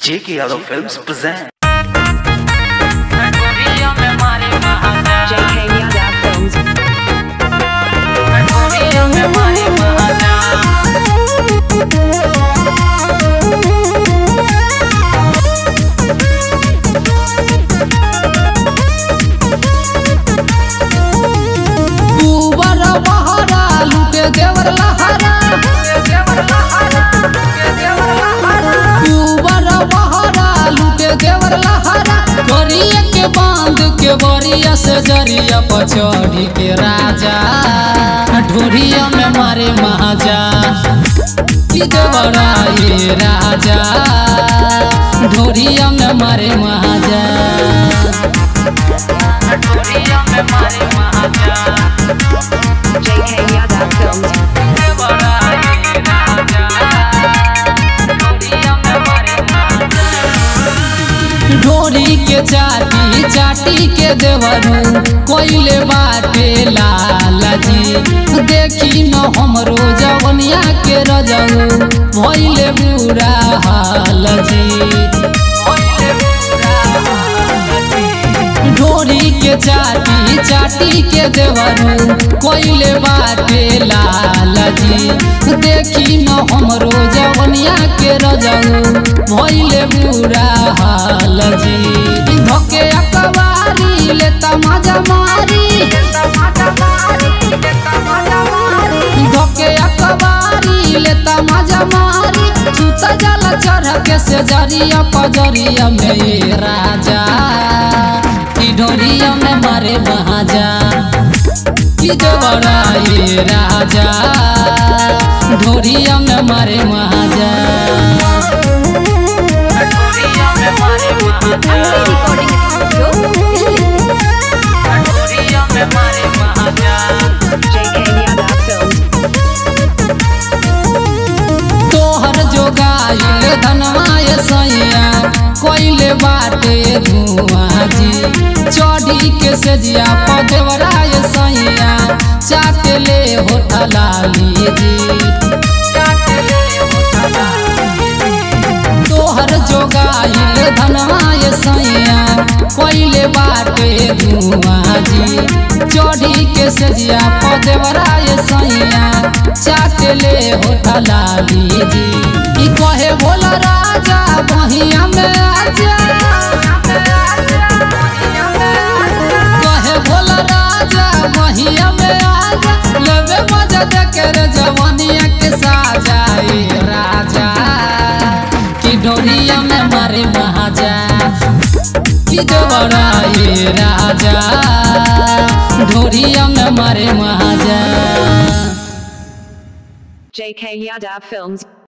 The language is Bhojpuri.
J.K. Yadav Films present. JK Yadav Films. ऊबर बहरा लुटे देवर लहरा ऊबर बहरा लुटे देवर लहरा करिए के बांध के बरिया से जरिया पचौड़ी के राजा ढोरिया में मारे महाजा कि देवरा ये राजा ढोरिया में मारे महाजा JK Yadav Films. ढोरी के चाटी चाटी के देवरू कोइले बाटे लालजी देखी न हमरो जवनिया के रजऊ भइले बुरा हालजी ढोरी के चाटी चाटी के देवरू कोइले बाटे लालजी देखी न हमरो जवनिया के रजऊ भइले बुरा हालजी धोके अकबारी ले तमाजा मारी धोके अकबारी ले तमाजा मारी छूता जला चढ़ के से जरिया पजरिया में ये राजा की ढोरिया में मारे महाजा की देवरा ये राजा ढोरिया में मारे महाजा Recording Studio, Delhi. JK Yadav Films. तोहर जोगाइल धनवाय सैया कोइले बाटे धुआं जी चढ़ी के सेजिया पदेवराय सैया चाटले होठलाली जी तोहर जोगाइल धनवाय सैया कोइले बाटे धुआं जी चढ़ी के सजिया पदेवराय सैया चाटले होठलाली जी ई कहे भोला राजा बहिया में आजा कहे भोला राजा बहिया में आजा लेवे मजा देखे रे जवानिया के साजा ए राजा की डोरिया में मारे महाजा की देवरा ये राजा ढोरिया में मारे महाजा JK Yadav Films.